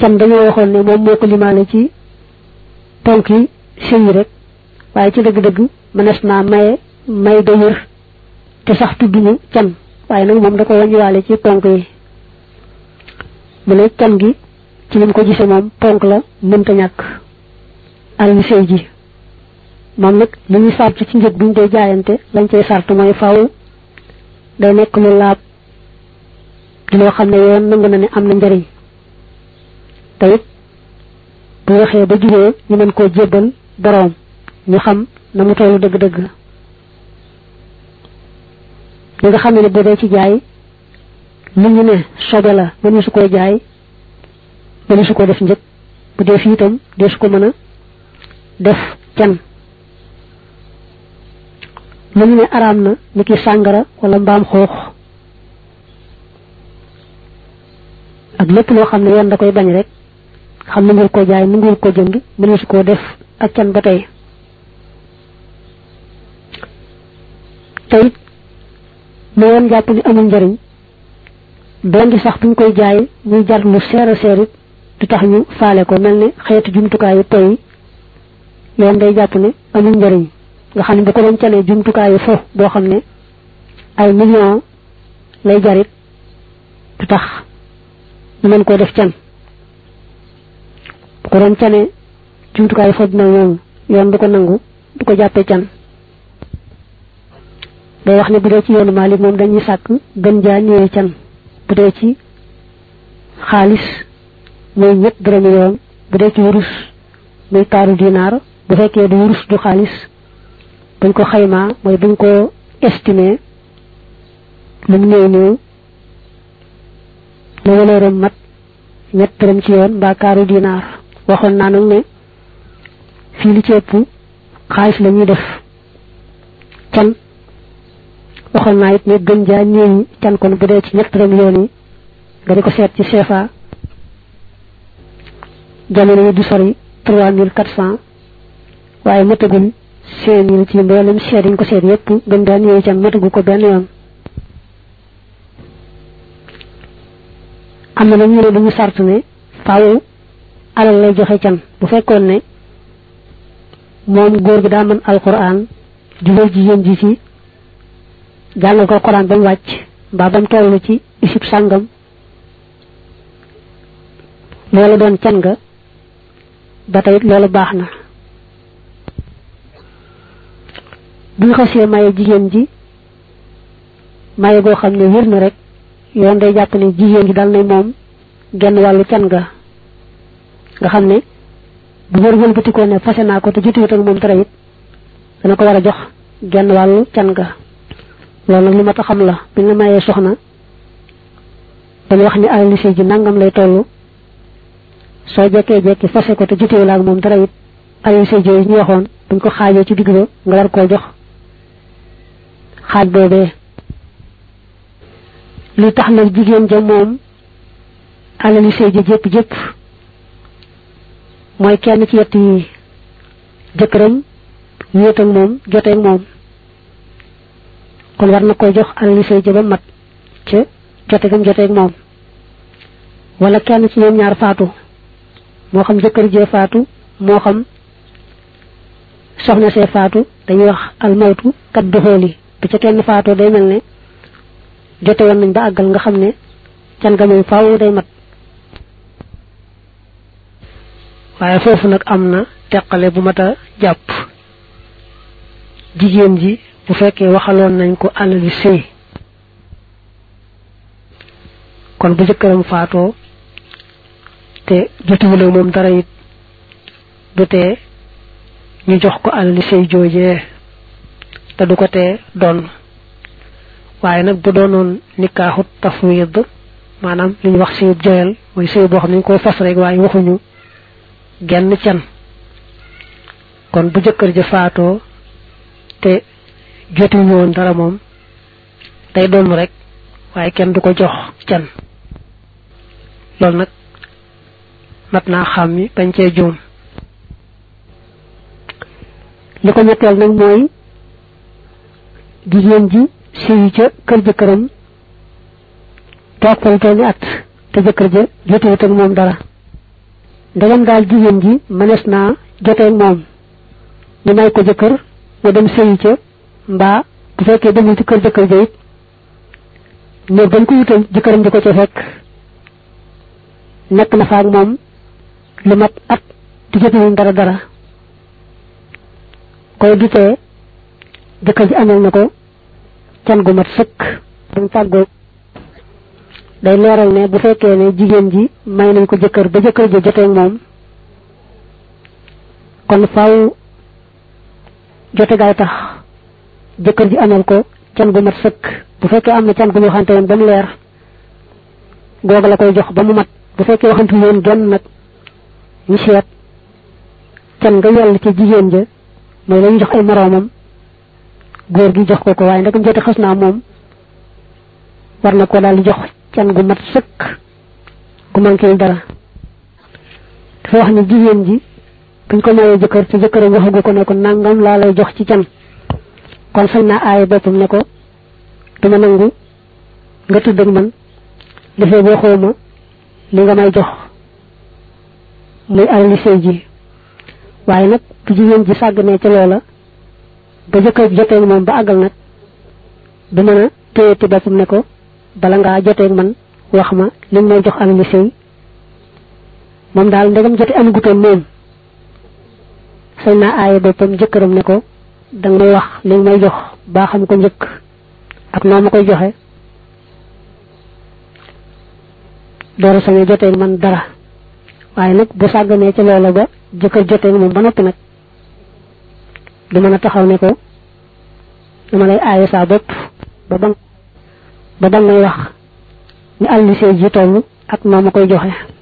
can dañoo waxoon ne moom moo ko limaale ci ponk yi sëy yi rek waaye ci dëgg-dëgg mënees naa maye may ga wér te sax tudduñu can waaye nag moom da ko wàññiwaale ci ponk yi mu ne can gi ci lim ko gisee moom ponk la mënta ñàkk alal sëy ji moom nag li ñuy sart ci njëg buñ dee jaayante lañ cay sart mooy faw day nekk lu laab di loo xam ne yoon nangu na ne am na njariñ te it bu waxee ba jugee ñu mën koo jébbal boroom ñu xam na mu tollu dëgg-dëgg li nga xam ne bu dee ci jaay li ñu ne sobe la mënu su koy jaay mënu su ko def njëg bu dee fii itam dee su ko mën a def can lu ñu ne araam na ni ki sàngara wala mbaam xoox ak lépp loo xam ne yoon da koy bañ rek xam ne ngir ko jaay mu ngir ko jënd mënu su koo def ak can ba tey tey lu yoon jàpp ni amul njariñ doon di sax buñ koy jaay muy jar lu seer a seer it du tax ñu faale ko mel ne xeetu jumtukaayu toy yoon day jàpp ne amul njariñ nga xam ne bu ko doon canee jumtukaayu fo boo xam ne ay million lay jarit du tax ñu mën koo def can bu ko doon canee jumtukaayu fo dina moom yoon du ko nangu du ko jàppee can day wax ne bu dee ci yoonu Maalik moom dañuy sàkk gën jaa ñëwee can bu dee ci xaalis muy ñett dërëmi yoon bu dee ci wurus muy taaru dinaar bu fekkee du wurus du xaalis buñ ko xaymaa mooy buñ ko estimé lu mu néew néew la walooram mat ñett dërëm ci yoon mbaa kaaru dinaar waxoon naa nag ne fii li ci ëpp xaalis la ñuy def can waxoon naa it ne gën jaa ñëwi can kon bu dee ci ñett dërëm yoon yi nga di ko seet ci CFA jamono yi du sori trois mille quatre cent waaye matagul cinq mille ci mboolem seet yi ñu ko seet yépp gën jaa ñëwi can matagu ko benn yoon am na nag ñu ne dañu sart ne faaw alal lay joxe can bu fekkoon ne moom góor gi daa mën alquran jubal jigéen ji ci jàngal ko alquran ba mu wàcc mbaa ba mu toll ci isib sàngam loolu doon can nga ba tey loolu baax na bu ñu xasee maye jigéen ji maye goo xam ne wér na rek yoon day jàpp ne jigéen ji dal na moom genn wàllu can nga nga xam ne bu wër wëlbatikoo ne fase naa ko te jotiwut ak moom dara it dana ko war a jox genn wàllu can nga loolu nag li ma ta xam la bi nga mayee soxna dañu wax ni alal lycée ji nangam lay toll soo jekkee jekki fase ko te jotiwul ak moom dara it alal lycée ji ñu waxoon buñ ko xaajee ci digg ba nga war koo jox xaaj boobee li tax nag jigéen ja moom alal lycée ji jëpp jëpp mooy kenn ci yett yi jëkkëram wéet ak moom jote ak moom kon war na koy jox alal lycée ji ba mat ca jote gam jote ak moom wala kenn ci ñoom ñaar faatu moo xam jëkkër jee faatu moo xam soxna see faatu dañuy wax almawtu kat doxooli bi ca kenn faatoo day mel ne jote woon nañ ba àggal nga xam ne can ga moom faaw day mat waaye foofu nag am na teqale bu mat a jàpp jigéen ji bu fekkee waxaloon nañ ko alali sëy kon bu jëkkëram faatoo te jotiwul ak moom dara it du tee ñu jox ko alali sëy joojee te du ko tee doon waaye nag bu doonoon nikaaxut tafwid maanaam li ñu wax sëyub joyal mooy sëy boo xam ne ñu koy fas rek waaye waxuñu genn can kon bu jëkkër ja faatoo te jotiwul woon dara moom day doon rek waaye kenn du ko jox can loolu nag mat naa xam mi bañ cee juum li ko ñetteel nag mooy jigéen ji sëyi ca kër jëkkëram toog fa lu toll ni at te jëkkër ja jotiwut ak moom dara ndegam daal jigéen ji mënees naa joteeg moom ñu may ko jëkkër mu dem sëyi ca mbaa bu fekkee demul ci kër jëkkër ja it néeg dañ ko wutal jëkkëram di ko ca fekk nekk na fa ak moom lu mat at di jotewuñ dara dara koy gisee jëkkër ji amal na ko can gu mat sëkk dañ tàggoo day leeral ne bu fekkee ne jigéen ji may nañ ko jëkkër ba jëkkër ji joteeg moom kon faaw jote gaay tax jëkkër ji amal ko can gu mat sëkk bu fekkee am na can gu ñu waxante woon ba mu leer googa la koy jox ba mu mat bu fekkee waxante woon genn nag ñu seet can nga yell ci jigéen ja mooy lañu jox ay moroomam góor gi jox ko ko waaye ndegam jote xas naa moom war na ko daal di jox can gu mat sëkk gu manqué dara dafa wax ne jigéen ji buñ ko mayee jëkkër te jëkkëram waxagu ko ne ko nangam laa lay jox ci can kon sañ naa aaye boppam ne ko duma nangu nga tudd ak man defee boo xawma li nga may jox muy alali sëy ji waaye nag bu jigéen ji sàgganee ca loola ba jëkkër joteeg moom ba àggal nag du mën a téyeti boppam ne ko bala ngaa joteeg man wax ma li may jox alali sëy moom daal ndegam jote amagutoon moom sañ naa aaye boppam jëkkëram ne ko danga may wax li may jox baa xam ko njëkk ak noo ma koy joxe door a sañee joteeg man dara waaye nag bu sàgganee ca loola ba jëkkër joteeg moom ba noppi nag du mën a taxaw ne ko dama lay aaye saa bopp ba ba ba ba ngay wax ni àlli see ji toll ak noo ma koy joxe